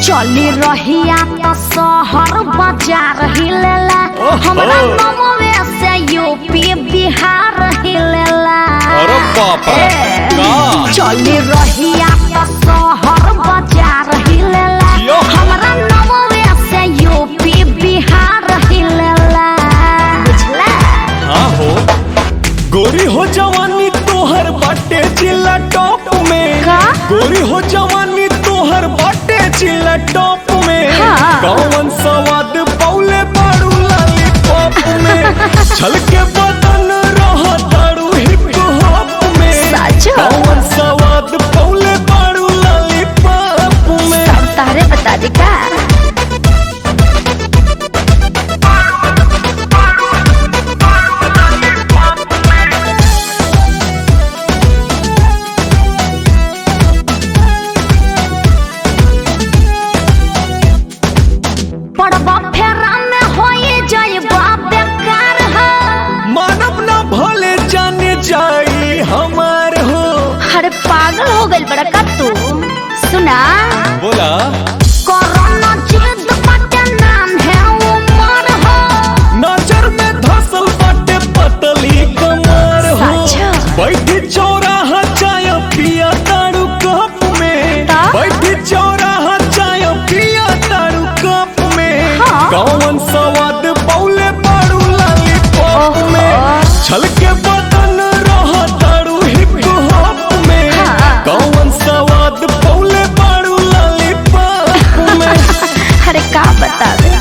चली रहिया तो शहर बाजार हिलेला ओहो। हमरा नमवे से यूपी बिहार हिलेला अरे बाप रे, ए, का? चली रहिया तो शहर बाजार हिलेला यो। हमरा नमवे से यूपी बिहार हिलेला बुझला हाँ हो गोरी हो जवानी तोहर बाटे जिला टॉप में का? गोरी हो जवानी तोहर बाटे जिला टॉप में हाँ। कौन सवाद पौले बारू लाली पॉप में छलके बदन रह दारू हिप हॉप में सच? कौन सवाद पौले बारू लाली पॉप में सब तारे बता दी का पड़बा फेरा में होए जाइबा बेकार है मानव ना भले जाने जाई हमार हो अरे पागल हो गइल बड़ा का तू सुना बोला कोरोना जिद बाटे नाम है उमर हो नजर में धसल बाटे पतली कमर हो सच? बैठी चौराहा चाय पिया तारू कप में ता? बैठी चौराहा चाय पिया तारू कप में हाँ। कौन सवाद पौले पारू लाली पॉप ओहो। में छलके बदन रह तारू हिप हॉप में हाँ। कौन सवाद पौले पारू लाली पॉप में अरे का बता दे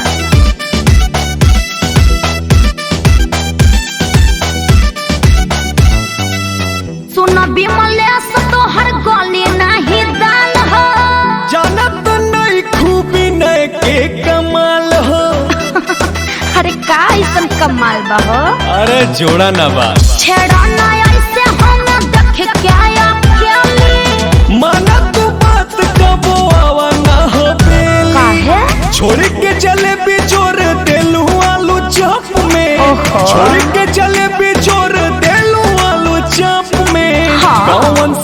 सुन विमलेश तो हर गली नहीं दाल हो जानत नहीं खूबी नए के कमाल हो अरे का ऐसन कमाल बा हो अरे जोड़ा ना बात छेड़ा ना ऐसे हम देख क्या अकेली माना तू बात कबो आवा ना हो बेली काहे छोड़ के चले भी जोर देलू आलू चप में ओहो। छोड़ के चले भी जोर देलू आलू चप में हाँ। कौन